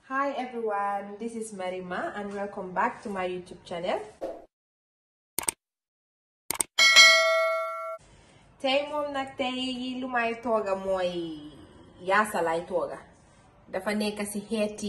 Hi everyone, this is Marima and welcome back to my YouTube channel. tey moom nag tey lu may tooga mooy yaasa lay tooga dafa nekk ci xeeti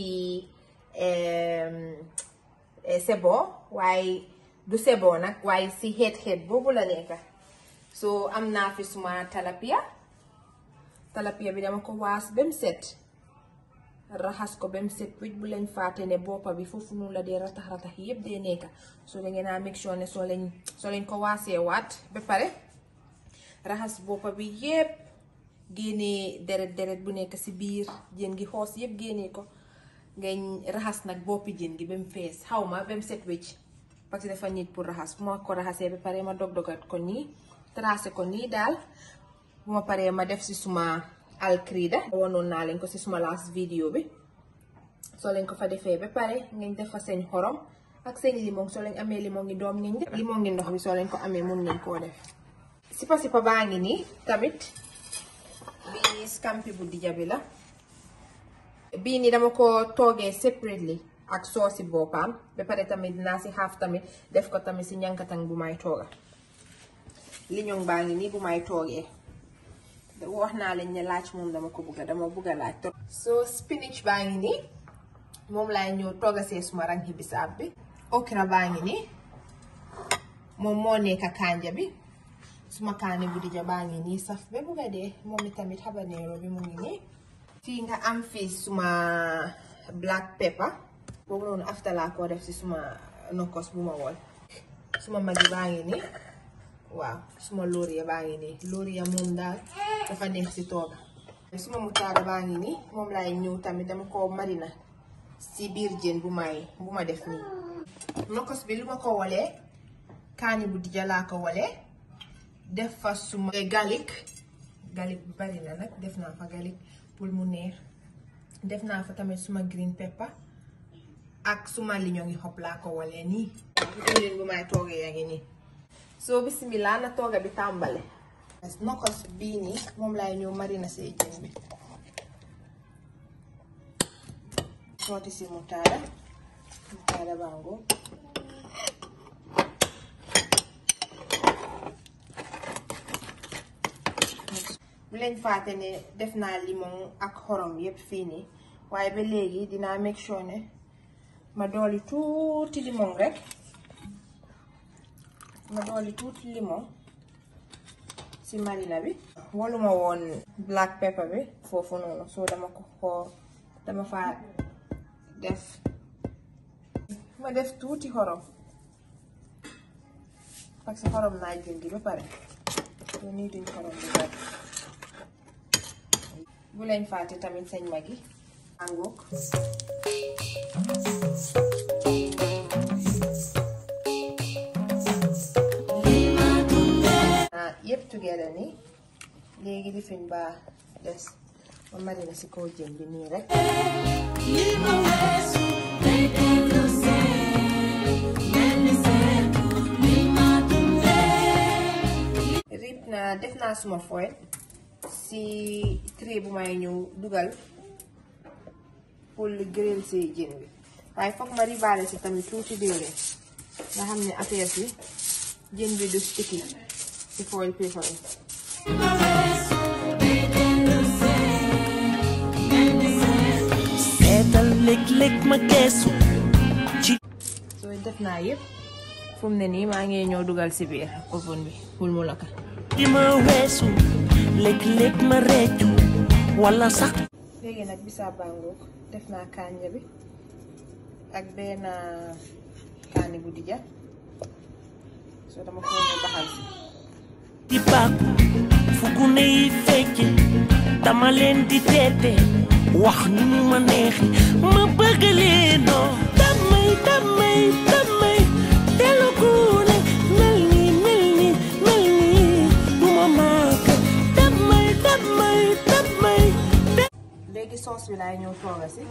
sebo waaye du sebo nag waaye ci xeet xeet boobu la nekka so am naa fi suma talapia talapia bi dama ko waas bem set raxas ko bem set wicc bu leen fàtte ne boppa bi foofu noonu la dee ratax ratax yépp dee nekka so da ngeen a make sure ne soo leen soo leen ko waasee waat ba pare raxas boppa bi yépp génnee deret deret bu nekk ci biir jën gi xoos yépp génnee ko ngay raxas nag boppi jën gi ba mu fees xaw ma ba mu set wecc parce que dafa nit pour raxas bu ma ko raxasee ba pare ma dog dogat ko nii tracé ko nii daal bu ma paree ma def ci suma alkrida wanoon naa leen ko ci suma last video bi soo leen ko fa defee ba pare ngeen def fa seen xorom ak seen limon soo leen amee limon ngi doom ngeen def limon ngi ndox bi soo leen ko amee mun ngeen koo def sipa sipa baa ngi nii tamit bii scampi bu dija bi la bii nii dama ko toogee separately ak soosi boppam ba pare tamit dinaa si xaaf tamit def ko tamit si ñankatang bu may tooga liñoŋ baa ngi nii bu may toogee wax naa leen ne laaj moom dama ko bugga dama bugga laaj trop so spinach baa ngi nii moom laay ñëw tooga see suma rangi bisaab bi okra baa ngi nii moom moo nekka kanja bi suma kaani bu dija baa ngi nii saf ba bugga dee moom itamit habanero bi mu ngi nii fii nga am fii suma black pepper boobu noonu after laa ko def si suma nokkos bu ma wol suma magi baa ngi nii waaw suma laurier baa ngi nii laurier moom daal dafa neex si tooga suma mutaada baa ngi nii moom laay ñëw tamit dama ko marina si biir jën bu may bu ma def nii nokkos bi lu ma ko wolee kaani bu dija laa ko wolee def fa suma galik galik bu bari na nag def naa fa galik pour mu neex def naa fa tamit suma green pepper ak suma liñoŋi xob laa ko walee nii leen bu may toogee yaa ngi nii soo bismillah na tooga bi tàmbale nokkos bii nii moom laay ñëw marina see jën bi sooti si mutaada mutaada bango bu leen fàtte ne def naa limon ak xorom yépp fii nii waaye ba léegi dinaa make sure ne ma dooli tuuti limon rek ma dooli tuuti limon ci marina bi waluma woon black pepper bi foofu noonu soo dama ko xoo dama fa def ma def tuuti xorom parce que xorom naa jën gi ba pare soo nii duñ xorom bi bari bu leen fàtte tamit seen mag yi àngook yëpp together ni léegi li fiñ baa des ma marina si kaw jën bi nii rek rib naa def naa suma foil si tray bu may ñëw dugal pour grill si jën bi waaye foog ma ribaale si tamit tuuti diwlin nga xam ne affaire bi jën bi du sticky si foil paper bi seetal léeg-léeg ma geesu ci soo def naa yëpp fu mu ne nii maa ngi ñëw dugal si biir oven bi pour mu lakka di ma weesu léeg-léeg ma reccu wala sax léegi nag bisaab bàngook def naa kànja bi ak benn kaani bu dija soo dama ko ñëw baxal si di bàkku fu gune yi fecce dama leen di teete wax ni mu ma neexi ma bëgg leenoo damay damay damay telu gune mel ni mel ni mel ni du ma maaka damay damay damay léegi soos bi laay ñëw tooga si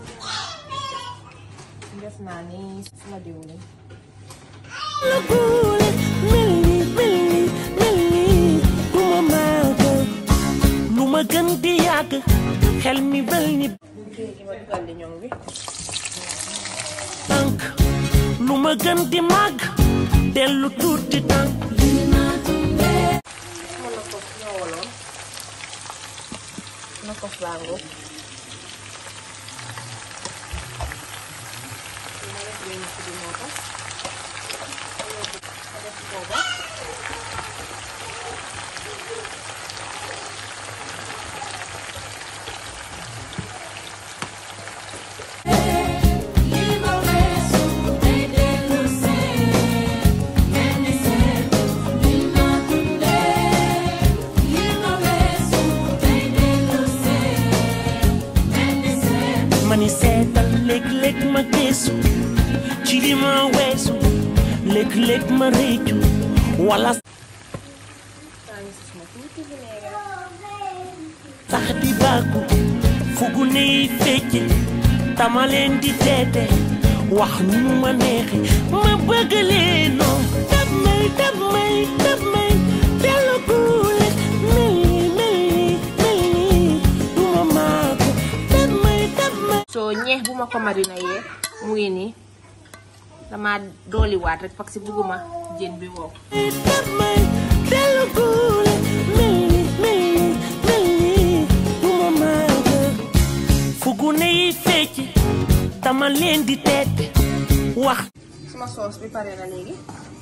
def naa ni suma diwlin telu gune mel ni mel ni mel ni du ma maaka lu ma gën di yàgg xel mi bel ni léegi ma dugal liñoŋ bi tànk lu ma gën di màgg dellu tuuti tànk ma na ko ñowoloon na ko bàngo ma def weñ ci di moo tax ma def booba ma ni seetal léeg-léeg ma gëstu ci li ma weesu léeg-léeg ma réccu wala maa ngi si suma tuuti vinaigre sax di bàkku fugu ney fecce tama leen di teete wax nu mu ma neexe ma bëgg leen noo dab may dab may dab may dellu kuule mel ni mel ni mel ni du ma maaku dab may dab may soo ñeex bu ma ko marina yee mu ngi nii dama dooliwaat rek parce que bugguma jën bi wow dab may dellu kuule mel ni mel ni mel ni du ma maaku fugu ney fecce tama leen di teete wax suma soos bi pare na léegi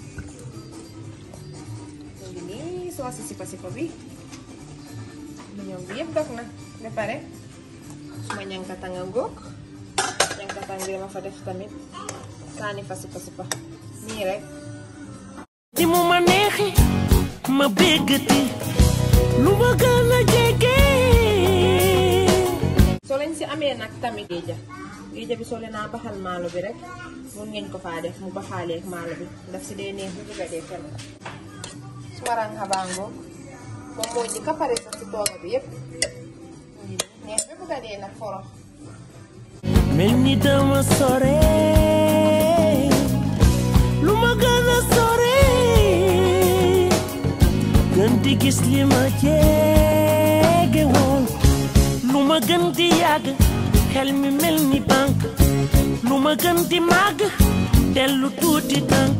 léegi nii soos si sipa sipa bi ñoom bi yëpp dog na ba pare suma ñankatanga ngóog ñankatang bi dama fa def tamit kaani fa sipa sipa nii rek ni mu ma neexi ma béggati lu ma gën a jege soo leen si amee nag tamit géeja géeja bi soo leen naa baxal maalo bi rek mun ngeen ko faa def mu baxaalee ak maalo bi daf si dee neex bu bëgga dee kenn su waraan xabaangoo moom moo njëkk a pare sax si tooga bi yépp neex bi bëgga dee nag forox mel ni dama sore lu ma gën a sore gën di gis li ma jege woon lu ma gën di yàgg xel mi mel ni bank lu ma gën di màgg dellu tuuti tànk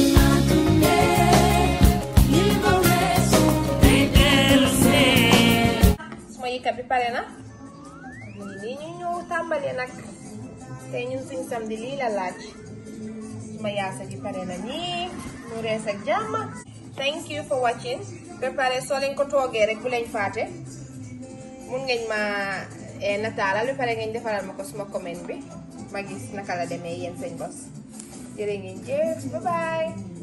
suma yëkkat bi pare na nii ñu ñëw tàmbali nag tey ñun suñ samedi lii la laaj suma yaasa gi pare na nii mu rees ak jàmm thank you for watching ba pare soo leen ko toogee rek bu leen faate mun ngeen ma nataalal ba pare ngeen defaral ma ko suma comment bi ma gis naka la demee yéen seen bos jërë ngeen jëf bye bye